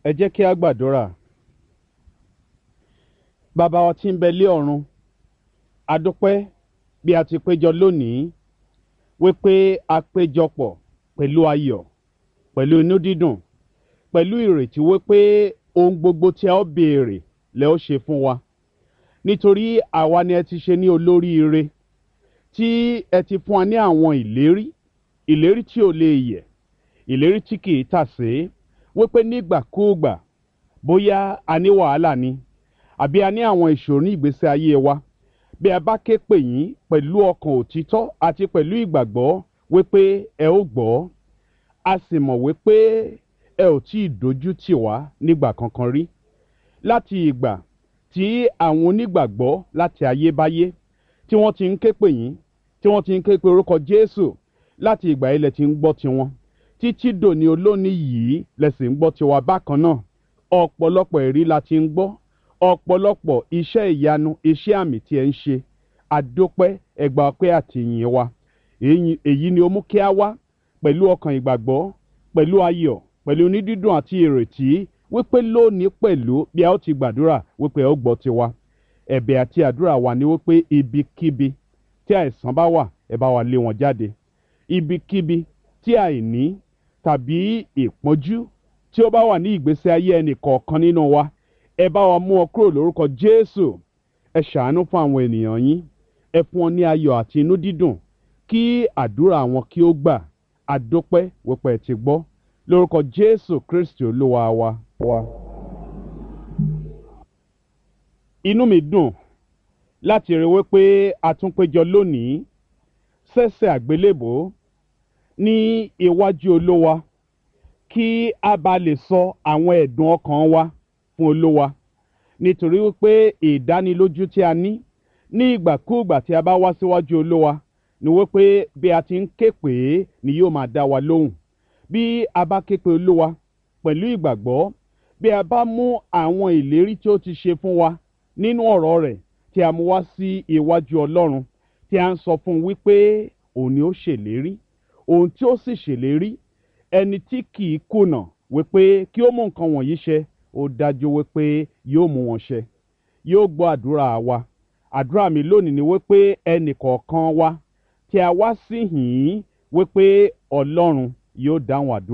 ẹ jẹ́ kí a gbàdúrà bàbá wa tí ń bẹ lé ọ̀run a dúpẹ́ bí a ti péjọ lónìí wípé a péjọpọ̀ pẹ̀lú ayọ̀ pẹ̀lú inú dídùn pẹ̀lú ìrètí wípé ohun gbogbo tí a ó béèrè lẹ ó ṣe fún wa nítorí àwa ni ẹ ti ṣe ní olóríire tí ẹ ti fún wa ní àwọn ìlérí ìlérí tí ò lè yẹ̀ ìlérí tí kì í tàsé wípé nígbàkúùgbà bóyá a ní wàhálà ni àbí a ní àwọn ìṣòro ní ìgbésí ayé wa bí a bá ké pè yín pẹ̀lú ọkàn òtítọ́ àti pẹ̀lú ìgbàgbọ́ wípé ẹ ó gbọ́ a sì mọ̀ wípé ẹ ò tí ì dojú tì wá nígbà kankan rí láti ìgbà tí àwọn onígbàgbọ́ láti ayébáyé tí wọ́n ti ń ké pè yín tí wọ́n ti ń ké pe orúkọ Jésù láti ìgbà yìí lẹ ti ń gbọ́ tiwọn títí dòní olónìí yìí lẹ sì ń gbọ́ tiwa bákan náà ọ̀pọ̀lọpọ̀ ẹ̀rí la ti ń gbọ́ ọ̀pọ̀lọpọ̀ iṣẹ́ ìyanu iṣẹ́ àmì tí ẹ ń ṣe àdópẹ́ ẹgbà ọpẹ́ àtìyìn wa èyí ni ó mú kí a wá pẹ̀lú ọkàn ìgbàgbọ́ pẹ̀lú ayọ̀ pẹ̀lú onídídùn àti ìrètí wípé lónìí pẹ̀lú bí a ó ti gbàdúrà wípé ẹ ó gbọ́ tiwa ẹ̀bẹ̀ àti àdúrà wa ni wípé ibikíbi tí àìsàn bá wà ẹ bá wa lé wọn jáde ibikíbi tí àìní tàbí ìpọ́njú tí ó bá wà ní ìgbésí ayé ẹnì kọ̀ọ̀kan nínú wa ẹ bá wa mú ọ kúrò lórúkọ Jésù ẹ ṣàánú fún àwọn ènìyàn yín ẹ fún wọn ní ayọ̀ àti inú dídùn kí àdúrà wọn kí ó gbà àdópẹ́ wípé ẹ ti gbọ́ lórúkọ Jésù Kristi Olúwa wa. wa. inú mi dùn láti rí wípé a tún péjọ lónìí sẹ́sẹ̀ àgbélébò ní iwájú Olúwa kí a bá lè sọ àwọn ẹ̀dùn ọkàn wa fún Olúwa nítorí wípé ìdánilójú tí a ní ní ìgbàkúùgbà tí a bá wá síwájú Olúwa ni wípé bí a ti ń ké pè é ni yóò máa dá wa lóhùn bí a bá ké pe Olúwa pẹ̀lú ìgbàgbọ́ bí a bá mú àwọn ìlérí tí ó ti ṣe fún wa nínú ọ̀rọ̀ rẹ̀ tí a mú wá sí iwájú Ọlọ́run tí a ń sọ fún un wípé òun ni ó ṣèlérí òun tí ó sì ṣèlérí ẹni tí kì í kùnà wípé kí ó mú nǹkan wọ̀nyí ṣẹ ó dájú wípé yóò mú wọn ṣẹ yóò gbọ́ àdúrà wa àdúrà mi lónìí ni wípé ẹnì kọ̀ọ̀kan wa tí a wá sí yìí wípé Ọlọ́run yóò dáhùn àdúrà.